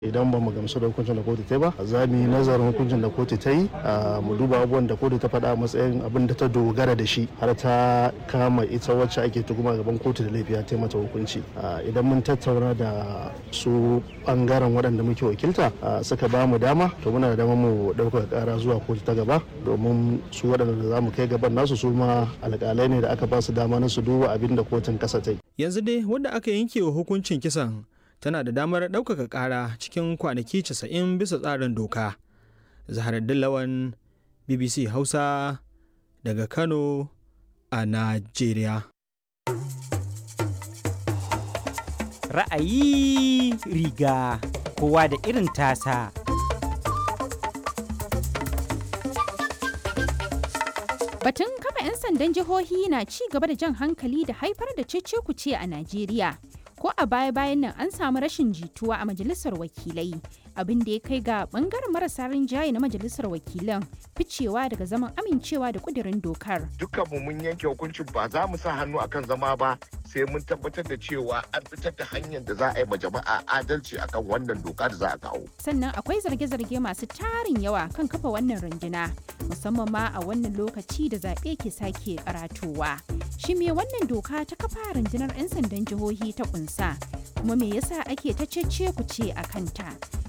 idan ba mu gamsu da hukuncin da kotu ta yi ba za mu yi nazarin hukuncin da kotu ta yi mu duba abubuwan da kotu ta faɗa a matsayin abin da ta dogara da shi har ta kama ita wacce ake tuhuma gaban kotu da laifi ta mata hukunci idan mun tattauna da su bangaren waɗanda muke wakilta suka ba mu dama to muna da dama mu ɗaukaka ƙara zuwa kotu ta gaba domin su waɗanda za mu kai gaban nasu su ma alƙalai ne da aka ba su dama na su duba abin da kotun ƙasa ta yi. yanzu dai wanda aka yanke wa hukuncin kisan tana da damar ɗaukaka ƙara cikin kwanaki 90 bisa tsarin doka. Zaharaddin Lawan BBC Hausa daga Kano a Najeriya. Ra'ayi riga kowa da irin tasa. Batun kafa 'yan sandan jihohi na ci gaba da jan hankali da haifar da cece-kuce a Najeriya. ko a baya-bayan nan an samu rashin jituwa a majalisar wakilai abin da ya kai ga bangaren marasa rinjaye na majalisar wakilan ficewa daga zaman amincewa da kudirin dokar dukkanmu mun yanke hukuncin ba za mu sa hannu akan zama ba sai mun tabbatar da cewa an fitar da hanyar da za a yi ma jama'a adalci akan wannan doka da za a kawo sannan akwai zarge-zarge masu tarin yawa kan kafa wannan runduna musamman ma a wannan lokaci da zaɓe ke sake karatowa shi me wannan doka ta kafa rundunar 'yan sandan jihohi ta kunsa kuma me yasa ake ta cece ku ce a kanta